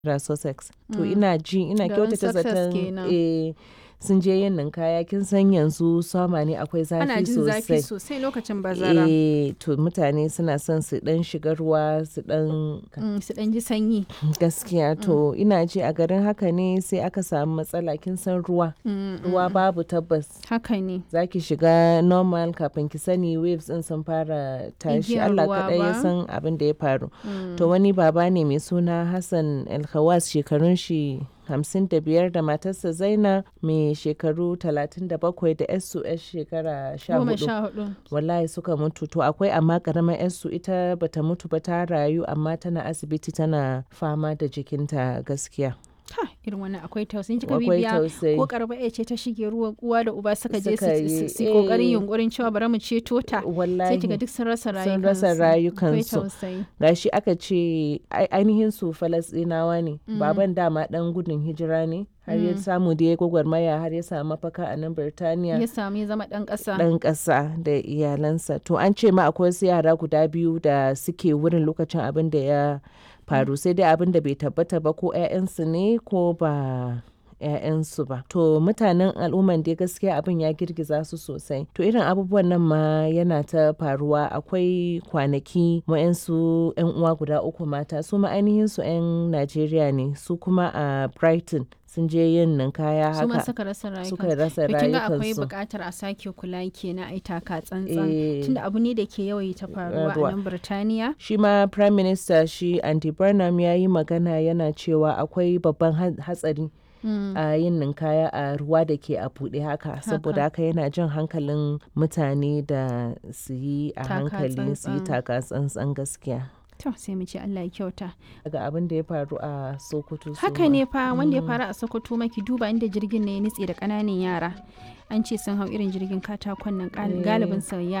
da Sussex. To ina ji ina Garin kyautata Sussex zaton kenan. eh sun je yin ninkaya kin san yanzu sama ne akwai zafi Ana jin zafi sosai. sosai lokacin bazara. Eh to mutane suna son su dan shiga ruwa su dan Mm, su ɗan ji sanyi. gaskiya to ina ji a garin haka ne sai aka samu matsala kin san ruwa. Mm, Ruwa babu tabbas. Haka ne. za ki shiga normal kafin ki sani waves din sun fara tashi Igiyar Allah ruwa kaɗai ya ba. san abin da ya faru Mm. to wani baba ne mai suna Hassan Alkhawas shekarun shi hamsin da biyar da matarsa Zaina mai shekaru talatin da bakwai da yarsu yar shekara sha Goma hudu sha hudu. wallahi suka mutu to akwai amma karamar yarsu ita bata mutu ba ta rayu amma tana asibiti tana fama da jikinta gaskiya Ha, irin wannan akwai tausayi kika akwai bibiya tausayi ko karba ya ce ta shige ruwa uwa da uba suka je Suka su- yi, su su yi kokarin eh. yunkurin cewa bari mu ceto ta sai wallahi kiga duk sun rasa rayukansu Sun rasa akwai rayukansu. tausayi gashi aka ce ai- ainihin su falasɗinawa ne baban dama dan gudun hijira ne har ya samu da ya gwagwarmaya har ya samu mafaka a nan birtaniya ya samu ya zama dan kasa dan ƙasa da iyalansa to an ce ma akwai wasu yara guda biyu da suke wurin lokacin abin da ya faru sai dai abin da bai tabbata ba ko 'ya'yansu ne ko ba 'ya'yansu ba to mutanen al'umman dai gaskiya abin ya girgiza su sosai to irin abubuwan nan ma yana ta faruwa akwai kwanaki wa'yansu 'yan uwa guda uku mata su ma ainihin su 'yan najeriya ne su kuma a brighton sun je yin ninkaya su ma haka suka rasa rayukansu suka rasa To kin ga akwai rayukansu buƙatar a sake kula kenan ai taka tsantsan Eh. tunda abu ne da ke yawaita faruwa Faruwa. a nan Birtaniya shi ma prime minister shi andy burnham ya yi magana yana cewa akwai babban ha- hatsari Mm. a yin ninkaya a ruwa da ke a buɗe haka saboda haka yana jan hankalin mutane da su yi a Taka hankali su yi tsantsan. taka tsantsan gaskiya to sai mu ce Allah ya kyauta daga abin da ya faru a sokoto su haka ma. ne fa wanda ya faru a Sokoto maki duba inda jirgin ne ya nutse da ƙananan yara an ce sun hau irin jirgin katakon nan gal- Eh. galibin sa